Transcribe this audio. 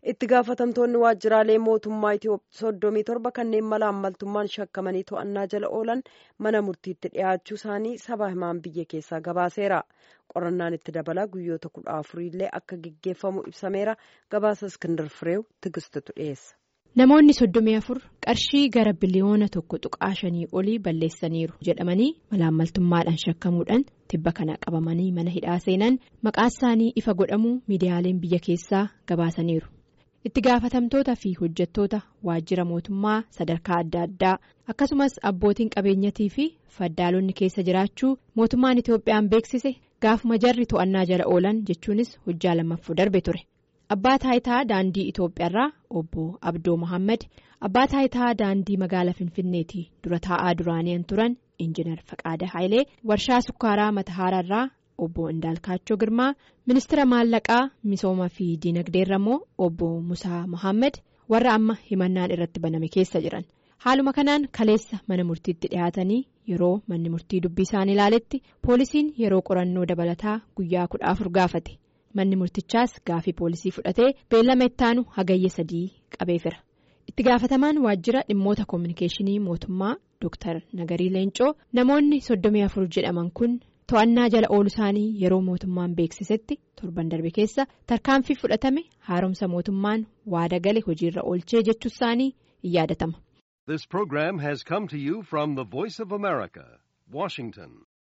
itti gaafatamtoonni waajjiraalee mootummaa Itoophiyaa soddomii torba kanneen mala ammaltummaan shakkamanii to'annaa jala oolan mana murtiitti dhiyaachuu isaanii saba himaan biyya keessaa gabaaseera. qorannaan itti dabalaa guyyoota kudha afuriillee akka gaggeeffamu ibsameera gabaasa iskindar fireew tigistutu dhiyeessa. namoonni soddomii afur qarshii gara biliyoona tokko tuqaa shanii olii balleessaniiru jedhamanii malaammaltummaadhaan shakkamuudhaan tibba kana qabamanii mana hidhaa seenan maqaa isaanii ifa godhamuu miidiyaaleen biyya keessaa gabaasaniiru. itti gaafatamtoota fi hojjettoota waajjira mootummaa sadarkaa adda addaa akkasumas abbootiin qabeenyatii fi faddaalonni keessa jiraachuu mootummaan itoophiyaan beeksise gaafuma jarri to'annaa jala oolan jechuunis hojjaa lammaffoo darbe ture abbaa taayitaa daandii itoophiyaarraa obbo abdoo mohaammed abbaa taayitaa daandii magaalaa finfinneetii dura taa'aa duraanii turan injinar faqaada haayilee warshaa sukkaaraa matahaaraarraa. obbo Indaalkaachoo Girmaa ministeera maallaqaa misoomaa fi diinagdeerra immoo obbo Musaa Mohaammed warra amma himannaan irratti baname keessa jiran haaluma kanaan kaleessa mana murtiitti dhiyaatanii yeroo manni murtii dubbii isaan ilaaletti poolisiin yeroo qorannoo dabalataa guyyaa kudha afur gaafate manni murtichaas gaafii poolisii fudhatee beellama ittaanu hagayya sadii qabeefira itti gaafatamaan waajjira dhimmoota koominikeeshinii mootummaa Dr. Nagarii Leencoo namoonni soddomii afur jedhaman kun. to'annaa jala oolu isaanii yeroo mootummaan beeksisetti torban darbe keessa tarkaanfii fudhatame haaromsa mootummaan waada gale hojiirra oolchee jechuu isaanii in yaadatama. This program has come to you from the Voice of America, Washington.